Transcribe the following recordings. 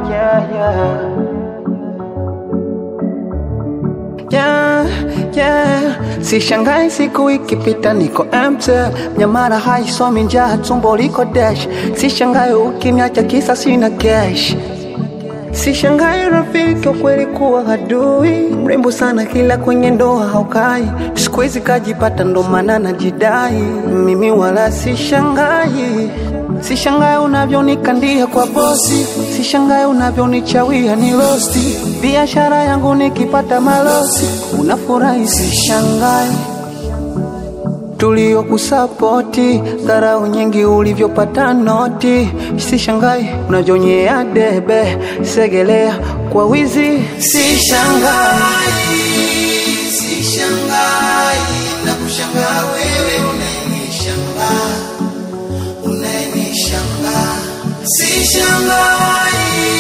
yeah, yeah. Yeah, yeah. Sishangai siku ikipita niko empty, nyamara haisomi njaa, tumbo liko dash. Sishangai ukiniacha kisa sina cash. Sishangai rafiki wa kweli kuwa adui, mrembo sana kila kwenye ndoa haukai. Siku hizi kajipata ndo maana najidai, mimi wala sishangai. Sishangai unavyonikandia kwa bosi, sishangai unavyonichawia ni rosti. Biashara yangu nikipata malosi, unafurahi sishangai tuliokusapoti dharau nyingi ulivyopata noti, sishangai unavyonyea debe segelea kwa wizi, sishangai Sishangai na kushangaa wewe unayenishangaa, unayenishangaa. Sishangai,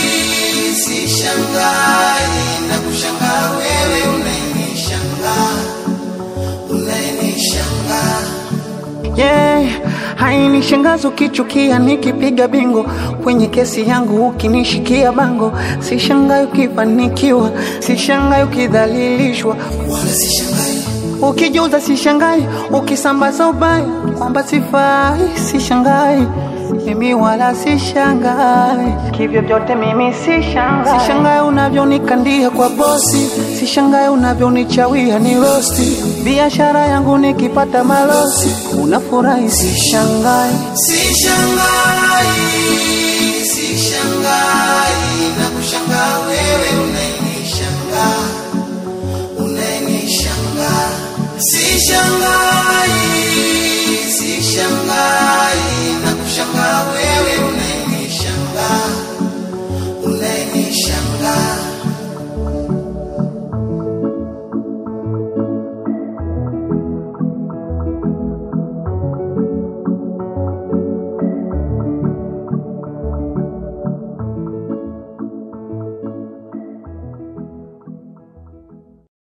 sishangai na kushangaa wewe unayenishangaa, unayenishangaa. yeah. Hainishangazi ukichukia nikipiga bingo kwenye kesi yangu, ukinishikia bango. Sishangai ukifanikiwa, sishangai ukidhalilishwa, Wala sishangai, ukijuza sishangai, ukisambaza ubaya kwamba sifai, sishangai mimi wala sishangai, kivyo vyote mimi sishangai. Sishangai unavyonikandia kwa bosi, sishangai unavyonichawia ni rosti. Biashara yangu nikipata malosi, unafurahi sishangai. sishangai.